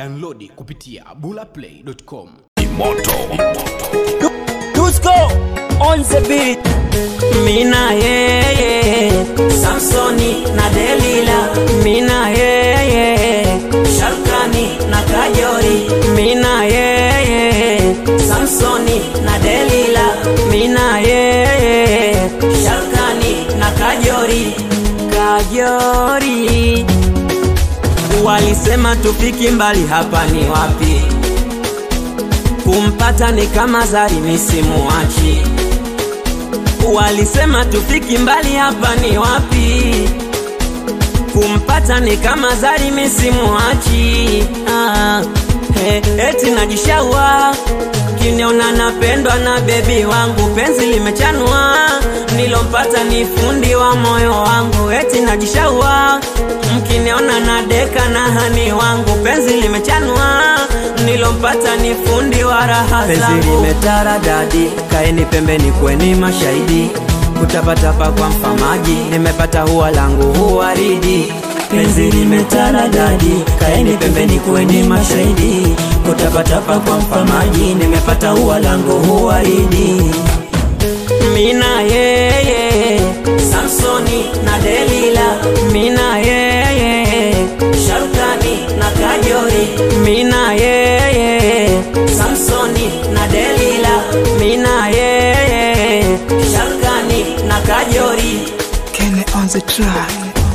Downloadi kupitia bulaplay.com. Dusko on the beat. Mina yeye Samsoni na Delila Mina yeye Sharkani na Kajori Mina yeye Samsoni na Delila Mina yeye Sharkani na Kajori Kajori Walisema tufiki mbali hapa ni wapi kumpata ni kama zari misimuachi walisema tufiki mbali hapa ni wapi kumpata ni kama zari misimuachi ah, he, eti najishaua kiniona napendwa na bebi wangu penzi limechanwa nilompata ni fundi wa moyo wangu eti najishaua mkiniona na deka na hani wangu penzi limechanwa nilompata ni fundi wa raha penzi limetara dadi kaeni pembeni kweni mashahidi kutapatapa kwa mfamaji nimepata huwa langu huwaridi penzi limetara dadi kaeni pembeni kweni mashahidi kutapatapa kwa mfamaji nimepata huwa langu huwaridi mina yeye samsoni na delila mina yeye sharukani na kajori mina yeye samsoni na delila mina yeye sharukani na kajori Kene on the track.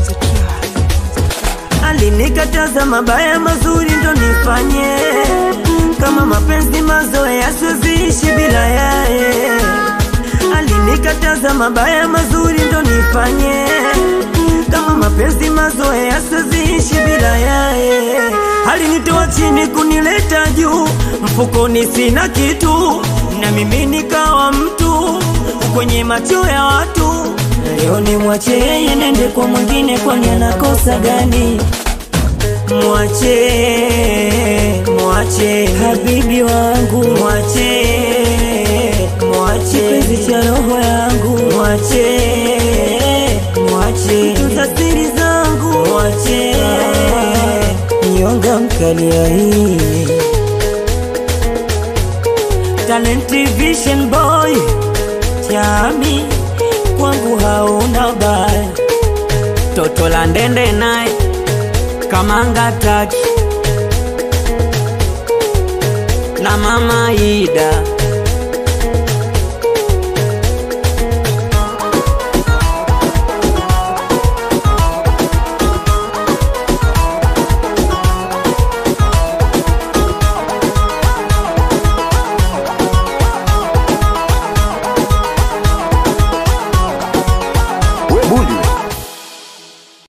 alinikataza mabaya mazuri ndo nifanye kama mapenzi mazoea siweziishi bila yaye alinikataza mabaya mazuri ndo nifanye kama mapenzi mazoea siweziishi bila yaye alinitoa chini kunileta juu mfukoni sina kitu na mimi nikawa mtu kwenye macho ya watu leo ni mwache yeye nende kwa mwingine kwani anakosa gani mwache mwache habibi wangu mwache mwache kipenzi cha roho yangu mwache mwache tuza siri zangu mwache nyonga mkalia hii Talent Vision Boy chami kwangu hauna baya toto la ndende naye kamanga taki na mama Ida